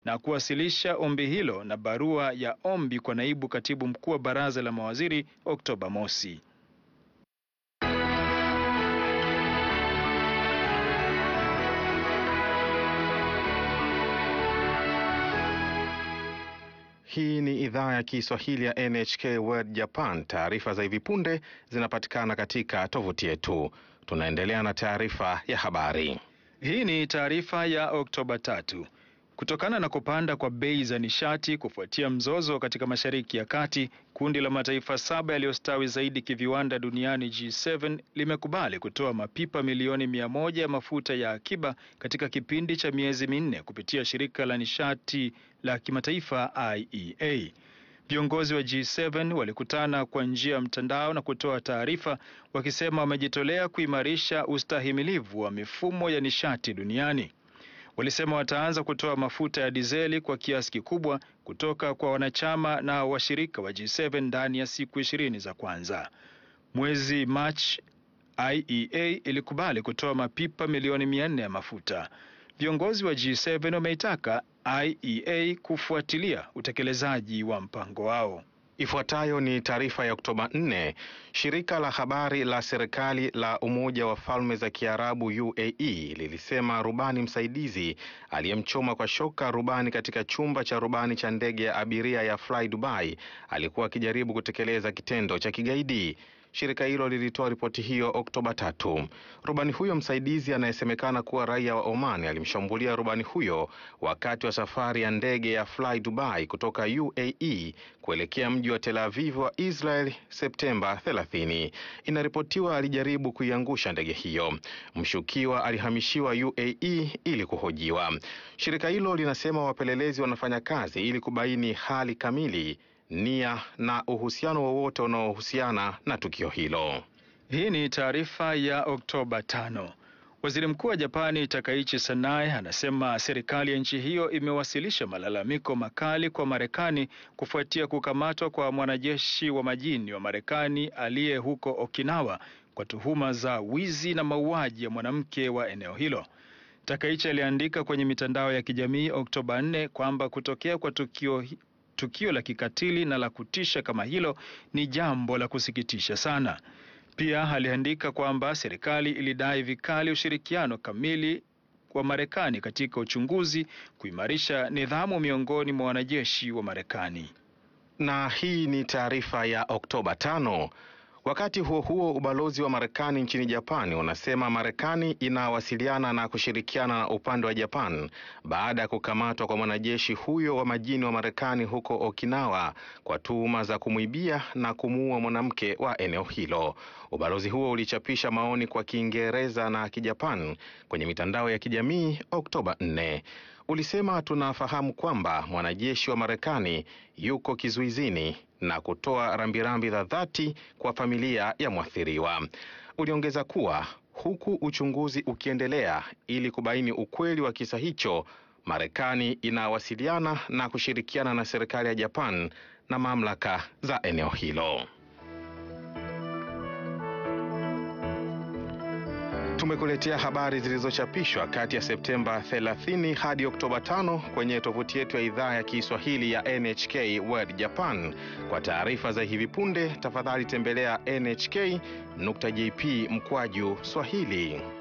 na kuwasilisha ombi hilo na barua ya ombi kwa naibu katibu mkuu wa baraza la mawaziri Oktoba mosi. Hii ni idhaa ya Kiswahili ya NHK World Japan. Taarifa za hivi punde zinapatikana katika tovuti yetu. Tunaendelea na taarifa ya habari. Hii ni taarifa ya Oktoba tatu. Kutokana na kupanda kwa bei za nishati kufuatia mzozo katika Mashariki ya Kati, kundi la mataifa saba yaliyostawi zaidi kiviwanda duniani G7 limekubali kutoa mapipa milioni mia moja ya mafuta ya akiba katika kipindi cha miezi minne kupitia shirika la nishati la kimataifa IEA. Viongozi wa G7 walikutana kwa njia ya mtandao na kutoa taarifa wakisema wamejitolea kuimarisha ustahimilivu wa mifumo ya nishati duniani. Walisema wataanza kutoa mafuta ya dizeli kwa kiasi kikubwa kutoka kwa wanachama na washirika wa G7 ndani ya siku ishirini za kwanza. Mwezi Machi, IEA ilikubali kutoa mapipa milioni mia nne ya mafuta. Viongozi wa G7 wameitaka IEA kufuatilia utekelezaji wa mpango wao. Ifuatayo ni taarifa ya Oktoba 4. Shirika la habari la serikali la Umoja wa Falme za Kiarabu UAE lilisema rubani msaidizi aliyemchoma kwa shoka rubani katika chumba cha rubani cha ndege ya abiria ya Fly Dubai alikuwa akijaribu kutekeleza kitendo cha kigaidi. Shirika hilo lilitoa ripoti hiyo Oktoba tatu. Rubani huyo msaidizi anayesemekana kuwa raia wa Oman alimshambulia rubani huyo wakati wa safari ya ndege ya Fly Dubai kutoka UAE kuelekea mji wa Tel Aviv wa Israel Septemba 30. Inaripotiwa alijaribu kuiangusha ndege hiyo. Mshukiwa alihamishiwa UAE ili kuhojiwa. Shirika hilo linasema wapelelezi wanafanya kazi ili kubaini hali kamili nia na uhusiano wowote unaohusiana na tukio hilo. Hii ni taarifa ya Oktoba tano. Waziri Mkuu wa Japani Takaichi Sanae anasema serikali ya nchi hiyo imewasilisha malalamiko makali kwa Marekani kufuatia kukamatwa kwa mwanajeshi wa majini wa Marekani aliye huko Okinawa kwa tuhuma za wizi na mauaji ya mwanamke wa eneo hilo. Takaichi aliandika kwenye mitandao ya kijamii Oktoba 4 kwamba kutokea kwa tukio tukio la kikatili na la kutisha kama hilo ni jambo la kusikitisha sana. Pia aliandika kwamba serikali ilidai vikali ushirikiano kamili wa Marekani katika uchunguzi, kuimarisha nidhamu miongoni mwa wanajeshi wa Marekani. Na hii ni taarifa ya Oktoba tano. Wakati huo huo, ubalozi wa Marekani nchini Japani unasema Marekani inawasiliana na kushirikiana na upande wa Japan baada ya kukamatwa kwa mwanajeshi huyo wa majini wa Marekani huko Okinawa kwa tuhuma za kumwibia na kumuua mwanamke wa eneo hilo. Ubalozi huo ulichapisha maoni kwa Kiingereza na Kijapan kwenye mitandao ya kijamii Oktoba 4. Ulisema tunafahamu kwamba mwanajeshi wa Marekani yuko kizuizini na kutoa rambirambi za dhati kwa familia ya mwathiriwa. Uliongeza kuwa huku uchunguzi ukiendelea ili kubaini ukweli wa kisa hicho, Marekani inawasiliana na kushirikiana na serikali ya Japan na mamlaka za eneo hilo. Tumekuletea habari zilizochapishwa kati ya Septemba 30 hadi Oktoba 5 kwenye tovuti yetu ya idhaa ya Kiswahili ya NHK World Japan. Kwa taarifa za hivi punde, tafadhali tembelea nhk.jp mkwaju Swahili.